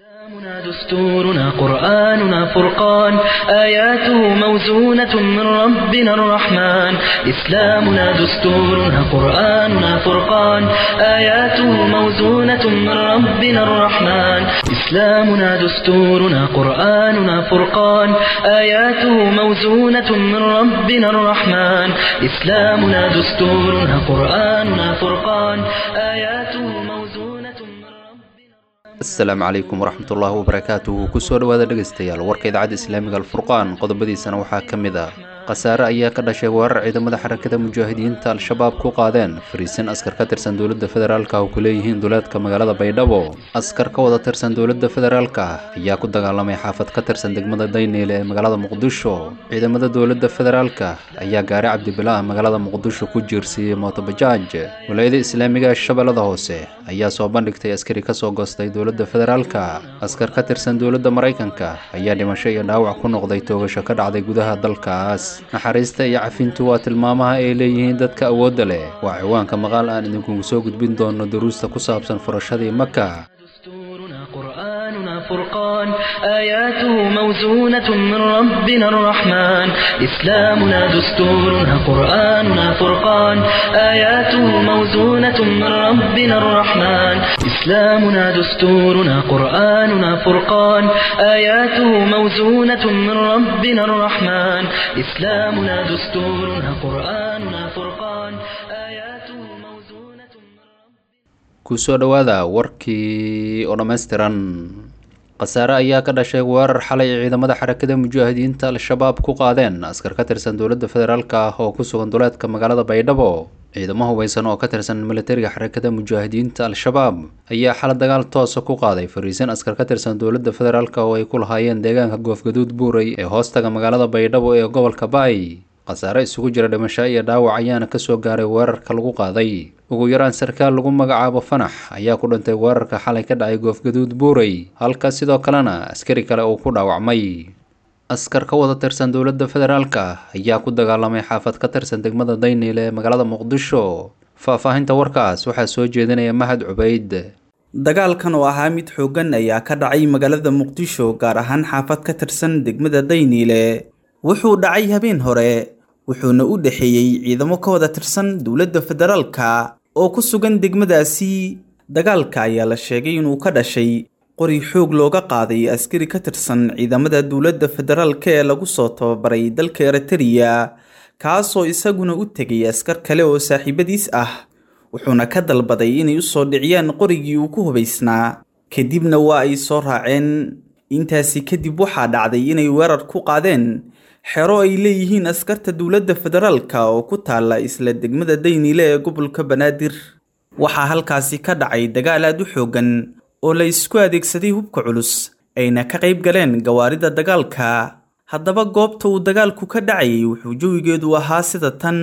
إسلامنا دستورنا قرآننا فرقان آياته موزونة من ربنا الرحمن إسلامنا دستورنا قرآننا فرقان آياته موزونة من ربنا الرحمن إسلامنا دستورنا قرآننا فرقان آياته موزونة من ربنا الرحمن إسلامنا دستورنا قرآننا فرقان آياته موزونة من ربنا asalaamu calaykum waraxmatullaahi wabarakaatuhu kusoo dhowaada dhegaystayaal warka idaacadda islaamiga alfurqaan qodobadiisana waxaa ka mid ah khasaare ayaa ka dhashay weerar ciidamada xarakada mujaahidiinta al-shabaab ku qaadeen fariisin askar ka tirsan dowladda federaalka oo ku leeyihiin duleedka magaalada baydhabo askar ka wada tirsan dowladda federaalka ayaa ku dagaalamay xaafad ka tirsan degmada dayneyle ee magaalada muqdisho ciidamada dowladda federaalka ayaa gaaray cabdibilaah magaalada muqdisho ku jiirsiiyey mootobajaaj walaayada islaamiga ee shabeellada hoose ayaa soo bandhigtay askari kasoo goostay dowladda federaalka askar ka tirsan dowladda maraykanka ayaa dhimasho iyo dhaawac ku noqday toogasho ka dhacday gudaha dalkaas naxariista iyo cafintu waa tilmaamaha ay leeyihiin dadka awoodda leh waa ciwaanka maqaal aan idinkugu soo gudbin doono duruusta ku saabsan furashadii maka دستورنا قرآننا فرقان آياته موزونة من ربنا الرحمن إسلامنا دستورنا قرآننا فرقان آياته موزونة من ربنا الرحمن إسلامنا دستورنا قرآننا فرقان آياته موزونة من ربنا الرحمن إسلامنا دستورنا قرآننا فرقان آياته موزونة من ربنا kusoo dhowaada warkii oo dhammaystiran khasaare ayaa ka dhashay weerar xalay ay ciidamada xarakada mujaahidiinta al-shabaab ku qaadeen askar ka tirsan dowladda federaalka ah oo ku sugan duleedka magaalada baydhabo ciidamo hubeysan oo ka tirsan militariga xarakada mujaahidiinta al-shabaab ayaa xala dagaal toosa ku qaaday fariisin askar ka tirsan dowladda federaalk oo ay ku lahaayeen deegaanka goofgaduud buuray ee hoostaga magaalada baydhabo ee gobolka baay khasaare isugu jira dhimasho iyo dhaawac ayaana kasoo gaaray weerarka lagu qaaday ugu yaraan sarkaal lagu magacaabo fanax ayaa ku dhintay weerarka xalay ka dhacay goofgaduud buuray halka sidoo kalena askari kale uu ku dhaawacmay askar ka wada tirsan dowladda federaalka ayaa ku dagaalamay xaafad ka tirsan degmada dayniile ee magaalada muqdisho faahfaahinta warkaas waxaa soo jeedinaya mahad cubayd dagaalkan oo ahaa mid xooggan ayaa ka dhacay magaalada muqdisho gaar ahaan xaafad ka tirsan degmada dayniile wuxuu dhacay habeen hore wuxuuna u dhexeeyey ciidamo ka wada tirsan dowladda federaalka oo ku sugan degmadaasi dagaalka ayaa la sheegay inuu ka dhashay qori xoog looga qaaday askari ka tirsan ciidamada dowladda federaalka ee lagu soo tababaray dalka eritariya kaasoo isaguna u tegay askar kale oo saaxiibadiis ah wuxuuna ka dalbaday inay u soo dhiciyaan qorigii uu ku hubaysnaa kadibna waa ay soo raaceen intaasi kadib waxaa dhacday inay weerar ku qaadeen xero ay leeyihiin askarta dowladda federaalka oo ku taalla isla degmada dayniile ee gobolka banaadir waxaa halkaasi ka dhacay dagaal aad u xooggan oo la isku adeegsaday hubka culus ayna ka qayb galeen gawaarida dagaalka haddaba goobta uu dagaalku ka dhacayay wuxuu jawigeedu ahaa sida tan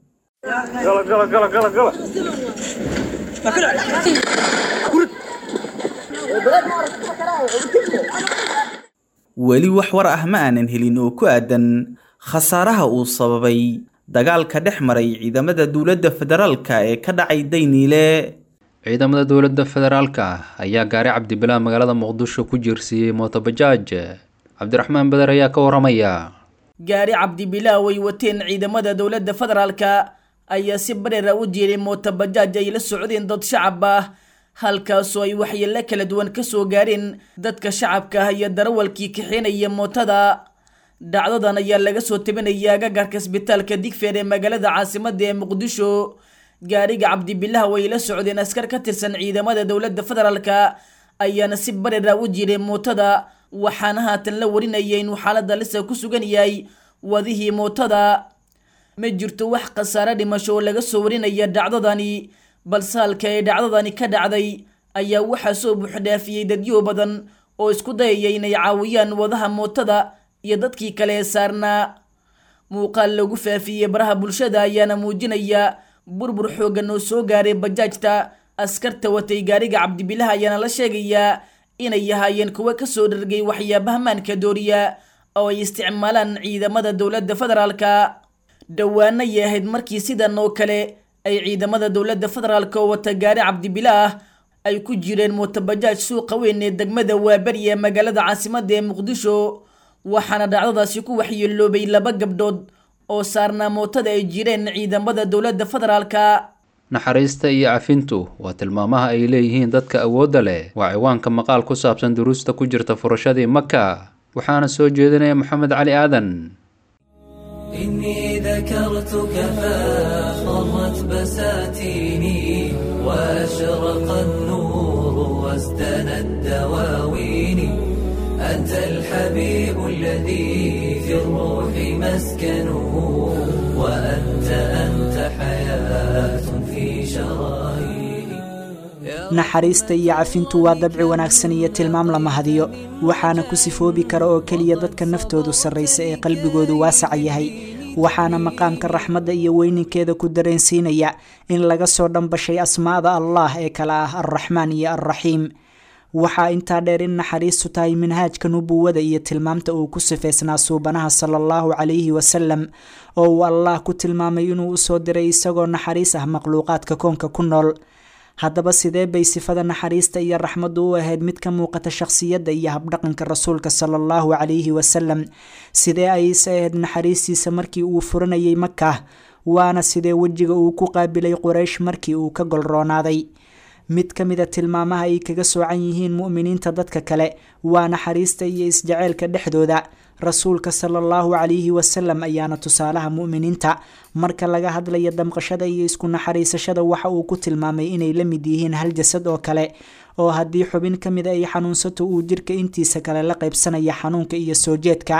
weli wax war ah ma aanan helin oo ku aadan khasaaraha uu sababay dagaalka dhex maray ciidamada dowladda federaalka ee ka dhacay dayniile ciidamada dowladda federaalka ayaa gaaray cabdibilaah magaalada muqdisho ku jiirsiiyey mootobajaaj cabdiraxmaan beder ayaa ka waramaya gaari cabdibilaa way wateen ciidamada dowladda federaalka ayaa si bareera u jiiray mootobajaaj ay la socdeen dad shacab ah halkaasoo ay waxyeello kala duwan kasoo gaareen dadka shacabka ah iyo darawalkii kaxeenaya mootada dhacdadan ayaa laga soo tabinaya agagarka isbitaalka digfeer ee magaalada caasimada ee muqdisho gaariga cabdibilaha way la socdeen askar ka tirsan ciidamada dowladda federaalka ayaana si bareera u jiiray mootada waxaana haatan la warinaya inuu xaalada lisa ku sugan yahay wadihii mootada ma jirto wax khasaare dhimasho oo laga soo warinaya dhacdadani balse halka ay dhacdadani ka dhacday ayaa waxaa soo buuxdhaafiyey dadyo badan oo isku dayaya inay caawiyaan wadaha mootada iyo dadkii kale ee saarnaa muuqaal lagu faafiyey baraha bulshada ayaana muujinaya burbur xooggan oo soo gaaray bajaajta askarta watay gaariga cabdibilaha ayaana la sheegayaa inay yahaayeen kuwo kasoo dhargay waxyaabaha maanka dooriya oo ay isticmaalaan ciidamada dowladda federaalka dhowaana ay ahayd markii sidan oo kale ay ciidamada dowladda federaalka oo wata gaari cabdibilaah ay ku jireen mootabajaaj suuqa weyn ee degmada waaberi ee magaalada caasimada ee muqdisho waxaana dhacdadaasi ku waxyeeloobay laba gabdhood oo saarnaa mootada ay jireen ciidamada dowladda federaalka naxariista iyo cafintu waa tilmaamaha ay leeyihiin dadka awoodda leh waa ciwaanka maqaal ku saabsan duruusta ku jirta furashadii maka waxaana soo jeedinaya moxamed cali aadan إني ذكرتك فاخضرت بساتيني وأشرق النور وازدنت دواويني أنت الحبيب الذي في الروح مسكنه وأنت أنت حياة في شراييني naxariista iyo cafintu waa dabci wanaagsan iyo tilmaam la mahadiyo waxaana ku sifoobi kara oo keliya dadka naftoodu sarraysa ee qalbigoodu waasaca yahay waxaana maqaamka raxmadda iyo weyninkeeda ku dareensiinaya in laga soo dhambashay asmaada allah ee kale ah alraxmaan iyo alraxiim waxaa intaa dheer in naxariistu tahay minhaajka nubuwada iyo tilmaamta uu ku sifaysnaa suubanaha sala allahu calayhi wasalam oo uu allah ku tilmaamay inuu usoo diray isagoo naxariis ah makhluuqaadka koonka ku nool haddaba sidee bay sifada naxariista iyo raxmaddu u ahayd mid ka muuqata shakhsiyadda iyo habdhaqanka rasuulka sala allahu calayhi wasalam sidee ayse ahayd naxariistiisa markii uu furanayay maka waana sidee wejiga uu ku qaabilay quraysh markii uu ka golroonaaday mid ka mid a tilmaamaha ay kaga soocan yihiin mu'miniinta dadka kale waa naxariista iyo isjaceylka dhexdooda rasuulka sala allahu calayhi wasalam ayaana tusaalaha mu'miniinta marka laga hadlaya damqashada iyo isku naxariisashada waxa uu ku tilmaamay inay la mid yihiin hal jasad oo kale oo haddii xubin ka mid a ay xanuunsato uu jirka intiisa kale la qaybsanaya xanuunka iyo soo jeedka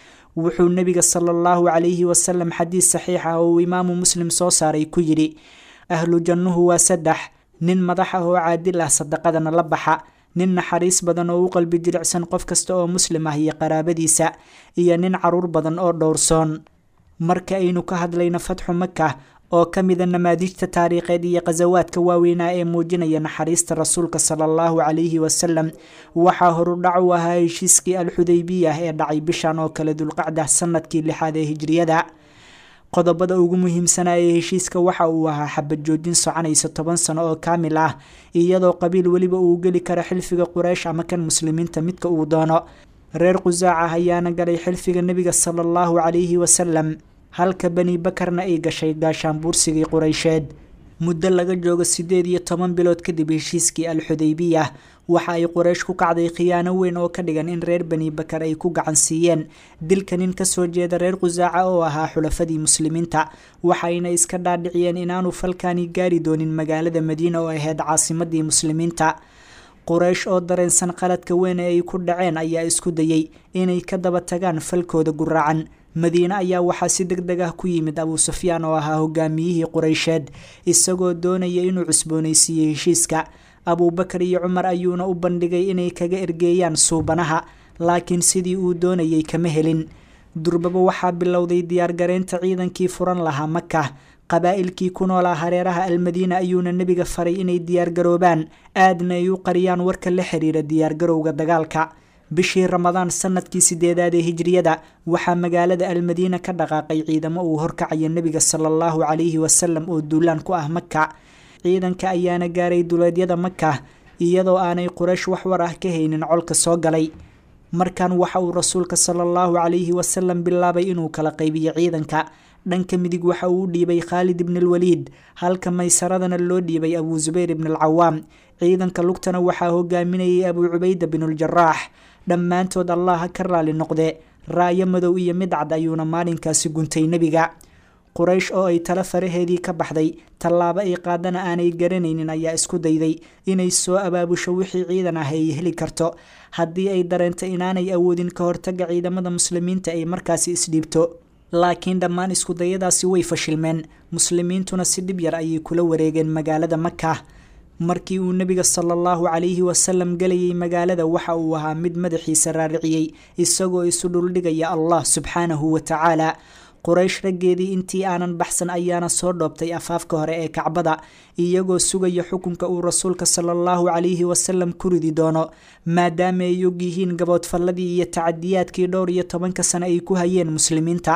wuxuu nebiga sala allahu calayhi wasalam xadiis saxiix ah oo uu imaamu muslim soo saaray ku yidhi ahlu jannuhu waa saddex nin madax ah oo caadil ah sadaqadana la baxa nin naxariis badan oo u qalbi jilicsan qof kasta oo muslim ah iyo qaraabadiisa iyo nin caruur badan oo dhowrsoon marka aynu ka hadlayno fatxu maka oo ka mida namaadijta taariikheed iyo khasawaadka waaweynaa ee muujinaya naxariista rasuulka sala allahu calayhi wasalam waxaa horudhac u ahaa heshiiskii alxudaybiyah ee dhacay bishan oo kale dulqacda sanadkii lixaad ee hijriyada qodobada ugu muhiimsanaa ee heshiiska waxa uu ahaa xabad joojin soconaysa toban sano oo kaamil ah iyadoo qabiil weliba uu geli karo xilfiga quraysh ama kan muslimiinta midka uu doono reer qusaaca ayaana galay xilfiga nebiga sala allahu calayhi wasalam halka bani bakarna ay gashay gaashaanbuursigii quraysheed muddo laga joogo siddeed iyo toban bilood kadib heshiiskii alxudaybiya waxa ay quraysh ku kacday khiyaano weyn oo ka dhigan in reer bani bakar ay ku gacan siiyeen dilka nin kasoo jeeda reer qusaaca oo ahaa xulafadii muslimiinta waxayna iska dhaadhiciyeen inaanu falkani gaari doonin magaalada madiina oo ahayd caasimadii muslimiinta quraysh oo dareensan qaladka weyn ee ay ku dhaceen ayaa isku dayey inay ka daba tagaan falkooda guraacan madiine ayaa waxaa si deg deg ah ku yimid abuu sufyaan oo ahaa hogaamiyihii quraysheed isagoo doonaya inuu cusboonaysiiyey heshiiska abuubakar iyo cumar ayuuna u bandhigay inay kaga ergeeyaan suubanaha laakiin sidii uu doonayay kama helin durbaba waxaa bilowday diyaargareynta ciidankii furan lahaa maka qabaa'ilkii ku noolaa hareeraha almadiina ayuuna nebiga faray inay diyaargaroobaan aadna ay u qariyaan warka la xiriira diyaargarowga dagaalka bishii ramadaan sanadkii sideedaad ee hijriyada waxaa magaalada almadiina ka dhaqaaqay ciidamo uu horkacaya nebiga sala allahu calayhi wasalam oo duulaan ku ah maka ciidanka ayaana gaaray duleedyada maka iyadoo aanay quraysh wax war ah ka haynin colka soo galay markan waxa uu rasuulka sala allahu calayhi wasalam bilaabay inuu kala qaybiyo ciidanka dhanka midig waxa uu u dhiibay khaalid ibn alwaliid halka maysaradana loo dhiibay abuu zubayr ibn alcawaam ciidanka lugtana waxaa hogaaminayay abuu cubayda binuuljaraax dhammaantood allah ha ka raali noqde raayo madow iyo mid cad ayuuna maalinkaasi guntay nebiga quraysh oo ay tala faraheedii ka baxday tallaabo ay qaadana aanay garanaynin ayaa isku dayday inay soo abaabusho wixii ciidan ah ay heli karto haddii ay dareento inaanay awoodin ka hortaga ciidamada muslimiinta ay markaasi isdhiibto laakiin dhammaan iskudayadaasi way fashilmeen muslimiintuna si dhib yar ayay kula wareegeen magaalada maka markii uu nebiga sala allahu calayhi wasalam gelayay magaalada waxa uu ahaa mid madaxiisa raariciyey isagoo isu dhuldhigaya allah subxaanahu wa tacaala quraysh raggeedii intii aanan baxsan ayaana soo dhoobtay afaafka hore ee kacbada iyagoo sugaya xukunka uu rasuulka sala allahu calayhi wasalam ku ridi doono maadaama ay og yihiin gaboodfalladii iyo tacadiyaadkii dhowr iyo tobanka sane ay ku hayeen muslimiinta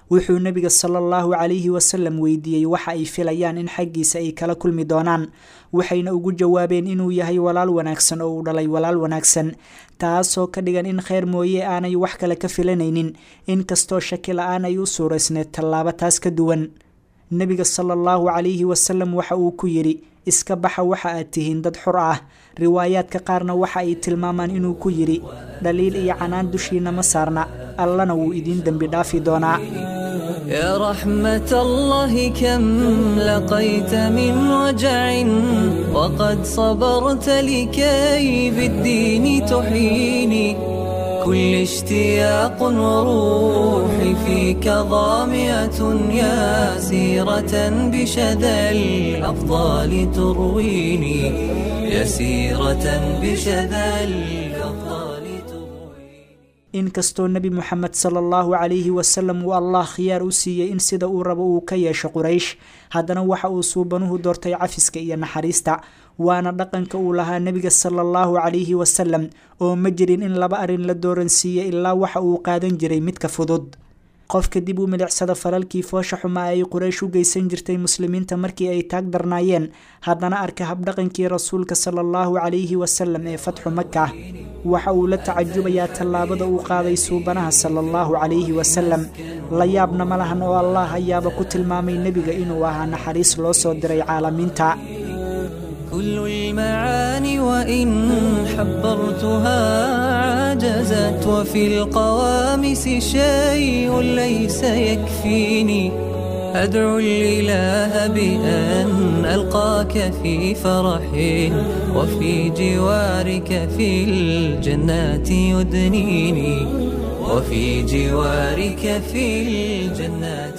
wuxuu nebiga sala allahu calayhi wasalam weydiiyey waxa ay filayaan in xaggiisa ay kala kulmi doonaan waxayna ugu jawaabeen inuu yahay walaal wanaagsan oo uu dhalay walaal wanaagsan taasoo ka dhigan in kheyr mooye aanay wax kale ka filanaynin inkastoo shaki la-aan ay u suuraysneed tallaabo taas ka duwan nebiga sala allahu calayhi wasalam waxa uu ku yidhi iska baxa waxa aad tihiin dad xur ah riwaayaadka qaarna waxa ay tilmaamaan inuu ku yidhi dhaliil iyo canaan dushiina ma saarna allana wuu idiin dembi dhaafi doonaa يا رحمة الله كم لقيت من وجع وقد صبرت لكي بالدين تحيني كل اشتياق وروحي فيك ضامية يا سيرة بشذا الأفضال ترويني يا سيرة بشذا الأفضال ترويني inkastoo nebi moxamed sala allahu calayhi wasalam uu allah khiyaar u siiyey in sida uu rabo uu ka yeesho quraysh haddana waxa uu suubanuhu doortay cafiska iyo naxariista waana dhaqanka uu lahaa nebiga sala allahu calayhi wasalam oo ma jirin in laba arrin la dooransiiye ilaa waxa uu qaadan jiray midka fudud qofka dib u milicsada falalkii foosha xumaa ay quraysh u geysan jirtay muslimiinta markii ay taag darnaayeen haddana arka habdhaqankii rasuulka sala allahu calayhi wasalam ee fatxu maka waxa uu la tacajubayaa tallaabada uu qaaday suubanaha sala allahu calayhi wasalam la yaabna ma lahan oo allah ayaaba ku tilmaamay nebiga inuu ahaa naxariis loo soo diray caalamiinta كل المعاني وإن حبرتها عجزت وفي القوامس شيء ليس يكفيني أدعو الإله بأن ألقاك في فرح وفي جوارك في الجنات يدنيني وفي جوارك في الجنات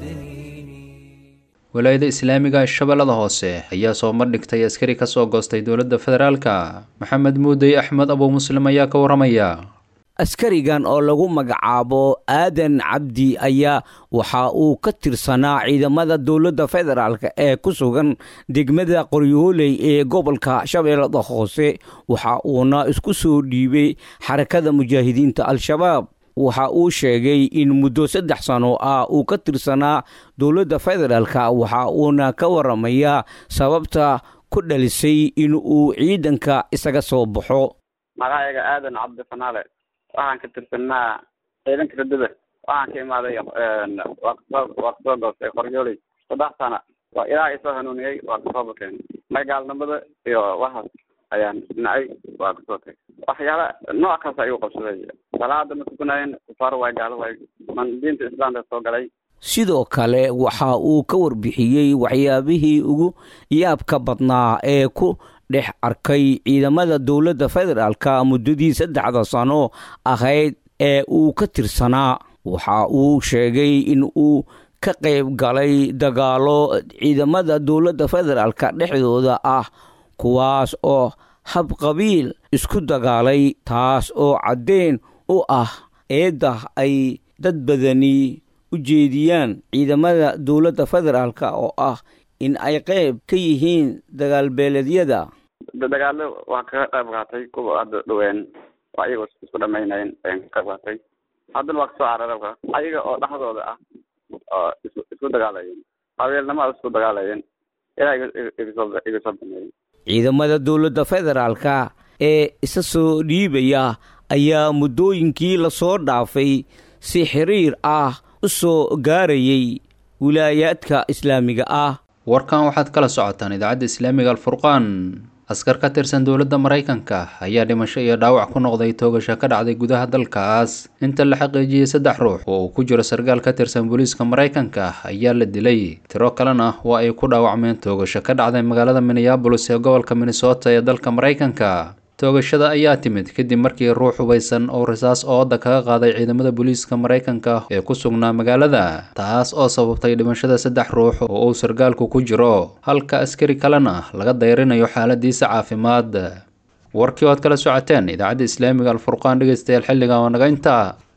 يدنيني walaayada islaamiga shabeellada hoose ayaa soo mardhigtay askari ka soo goostay dowladda federaalka maxamed muudey axmed abuu muslim ayaa ka waramaya askarigan oo lagu magacaabo aadan cabdi ayaa waxa uu ka tirsanaa ciidamada dowladda federaalk ee ku sugan degmada qoryooley ee gobolka shabeellada hoose waxa uuna isku soo dhiibay xarakada mujaahidiinta al-shabaab waxa uu sheegay in muddo saddex sano ah uu ka tirsanaa dowladda federaalka waxa uuna ka waramayaa sababta ku dhalisay in uu ciidanka isaga soo baxo magacayga aadan cabdi fanaale waxaan ka tirsanaa ciidanka radada waxaan ka imaaday waa kasoo goostay qoryooley saddex sana waa ilaaha isoo hanuuniyey waa kasoo bakeen magaalnimada iyo waxaas ayaan dhinacay waa kasoo tagay waxyaala nooc kaas ayuu qabsaday salaada ma tukanayeen kufaar waay gaalo waay man diinta islaamka soo galay sidoo kale waxa uu ka warbixiyey waxyaabihii ugu yaabka badnaa ee ku dhex arkay ciidamada dowladda federaalka muddadii saddexda sano ahayd ee uu ka tirsanaa waxa uu sheegay in uu ka qayb galay dagaalo ciidamada dowladda federaalka dhexdooda ah kuwaas oo hab qabiil isku dagaalay taas oo caddeyn u ah eedda ay dad badani u jeediyaan ciidamada dowladda federaalk oo ah in ay qayb ka yihiin dagaalbeeleedyada dagaalo waa kaga qayb qaatay kuwa hadda dhaween waa ayaga isku dhamaynayeen ayaan ka qayb qaatay haddana waa kasoo cararabka ayaga oo dhexdooda ah oo is isku dagaalayeen qabiilnimada isku dagaalayeen ilaa igasoo igasoo baneeyey ciidamada dowladda federaalka ee isa soo dhiibaya ayaa muddooyinkii lasoo dhaafay si xiriir ah u soo gaarayay wilaayaadka islaamiga ah warkan waxaad kala socotaan idaacadda islaamiga alfurqaan askar ka tirsan dowladda maraykanka ayaa dhimasho iyo dhaawac ku noqday toogasho ka dhacday gudaha dalkaas inta la xaqiijiyey saddex ruux oo uu ku jiro sarkaal ka tirsan booliiska maraykanka ayaa la dilay tiro kalena waa ay ku dhaawacmeen toogasho ka dhacday magaalada minneabolis ee gobolka minnesota ee dalka maraykanka toogashada ayaa timid kadib markii ruux hubaysan oo risaas ooda kaga qaaday ciidamada booliiska maraykanka ee ku sugnaa magaalada taas oo sababtay dhimashada saddex ruux oo uu sargaalku ku jiro halka askari kalena laga dayrinayo xaaladiisa caafimaad warkii oad kala socoteen idaacadda islaamiga alfurqaan dhegeystayaal xilligan waa naga intaa